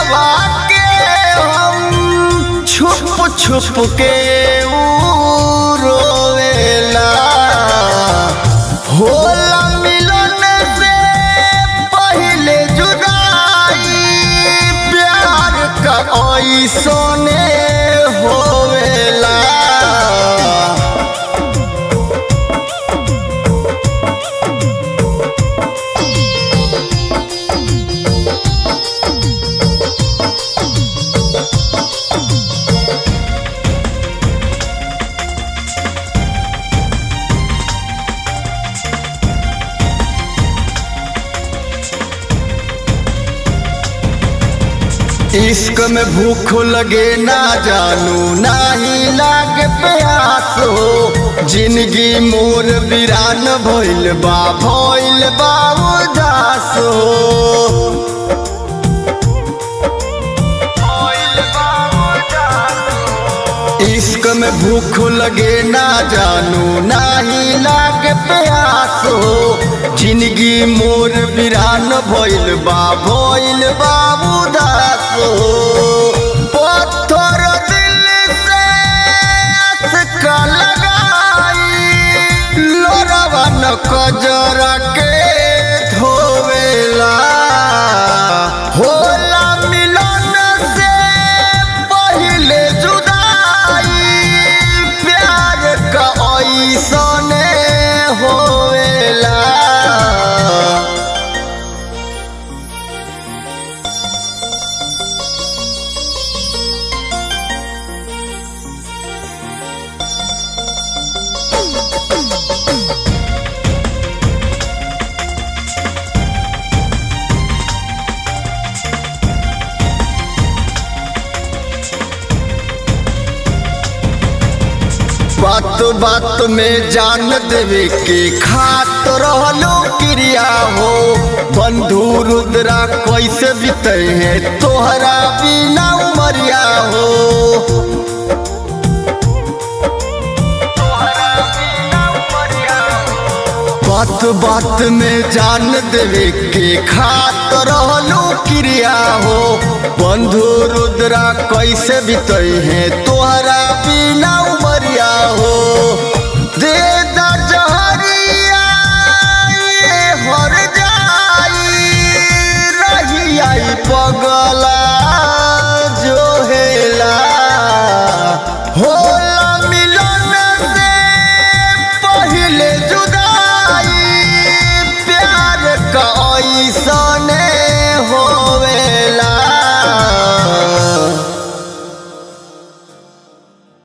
दिलवा के हम छुप छुप के ऊ रोवेला होला मिलन से पहले जुदाई प्यार का ऐसने होवेला इश्क में भूख लगे ना जानू ना ही लागे प्यास हो जिंदगी मोर वीरान भइल बा भइल बा उदास हो इश्क में भूख लगे ना जानू ना ही लागे प्यास हो जिंदगी मोर वीरान भइल बा भइल बा उदास हो पत्थर दिल से असका लगाई लोरवा न कजरा के धोवेला होला मिलन से पहले जुदाई प्यार का ऐसने होवेला बात बात में जान देवे के खात रहलो क्रिया हो बंधु रुद्रा कैसे बीते हैं तोहरा बिना उमरिया हो बात बात में जान देवे के खात रहलो क्रिया हो बंधु रुद्रा कैसे बीते हैं तोहरा बिना उमरिया हो दे दा जहरिया ये हर जाई रही आई पगला जो हेला होला मिलन से पहले जुदाई प्यार का ऐसने होवे